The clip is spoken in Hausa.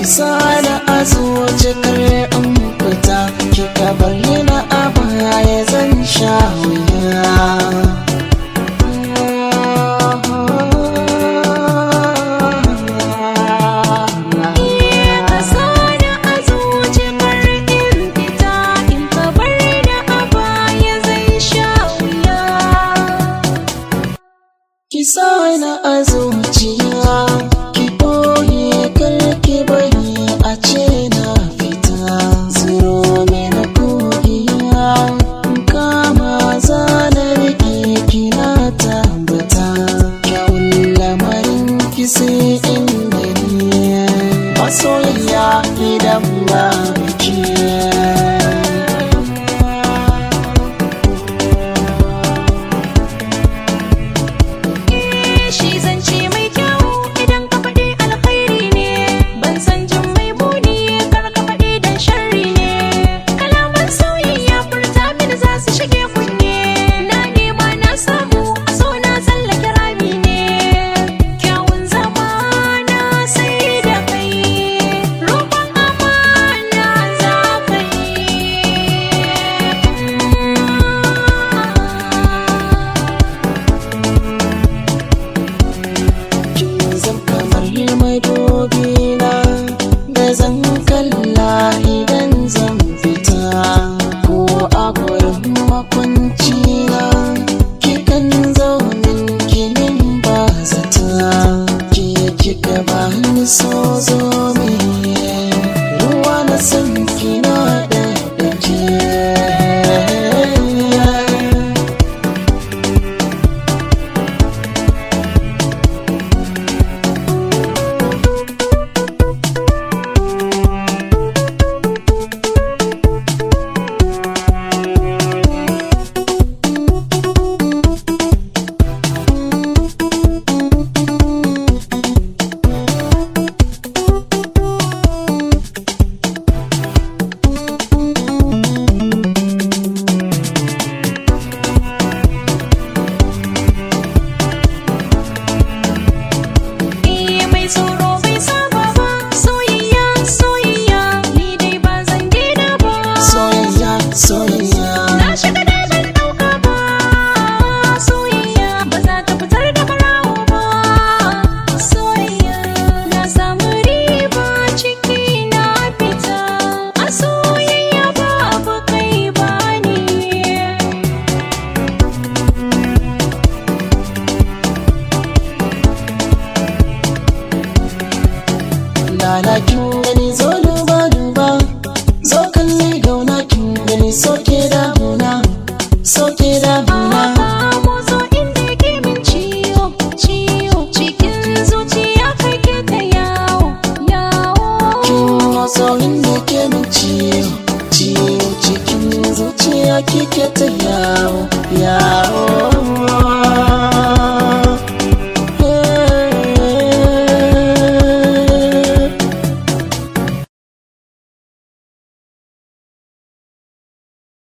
sana a zuci kar in fita kika bayyana a baya zan sha wuya Kasana a zuci kar in fita in ka bar da a baya zai sha wuya. ki sana a zuciya ki boye kar ki bari a ce na fita zuro mini kogiya kama zanar ki kina tabbata kyawun lamarin ki sai in gani masoyiya idan ba biki Shi zance mai kyau idan ka faɗi alkhairi ne, ban san jin mai muni kar ka faɗi dan sharri ne. Kalaman soyayya furta mini za su shige kunne, na nema na samu a so na tsallake rami ne. Kyawun zama na sai da kai, roƙon amana za ka kin zam kamar madobi na da zan kalla idan zan fita ko a gurin makwanci na kikan zaunin kinin ba zata ke kika ba ni so zo me ruwa na san kina da dake Iya mai tsoro bai saba ba soyayya soyayya ni dai ba zan daina ba soyayya soyayya na shiga dai ban dauka ba soyayya ba za ta fitar da barawo ba soyayya na samu riba ciki na fita a soyayya babu kai ba ni lalakin